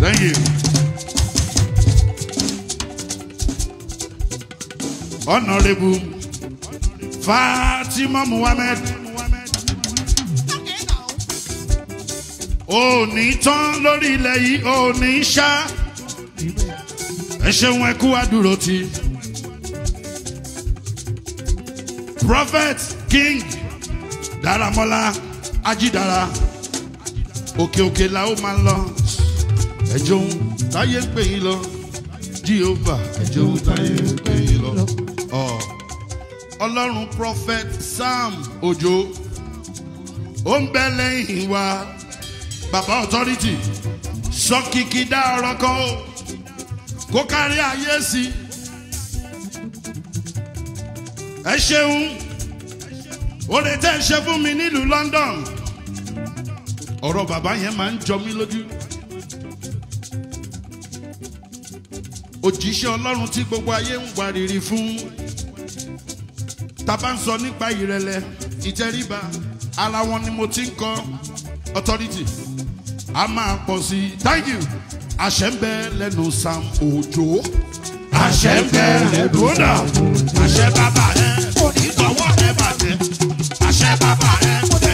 thank you. honourable fatima muhammed òní tán lórí ilẹ̀ yìí òní ṣá ẹ ṣeun ẹ kú àdúró ti prophet king daramola ajidara òkè òkè la ó máa ń lọ ẹjọ ń táyé ń pè yín lọ jehovah ẹjọ ń táyé ń pè yín lọ ọ ọlọ́run prophet sam ojo ó ń bẹ lẹ́yìn wa baba authority sọ kìkì dá ọ̀rọ̀ kan o kó kárí ayé sí i ẹ ṣeun oore tẹ́ ẹ ṣe fún mi nílùú london ọ̀rọ̀ bàbá yẹn máa ń jọ mí lójú òjíṣẹ́ ọlọ́run tí gbogbo ayé ń wárìrì fún tàbá ń sọ nípa ìrẹ̀lẹ̀ ìtẹríba ara wọn ni mo ti ń kọ authority a máa pọ̀ sí i thank you àṣẹ ń bẹ lẹ́nu sam òjò àṣẹ ń bẹ lẹ́nu sam àṣẹ bàbá ẹ kò ní tọwọ́ ẹ bàjẹ́ àṣẹ bàbá ẹ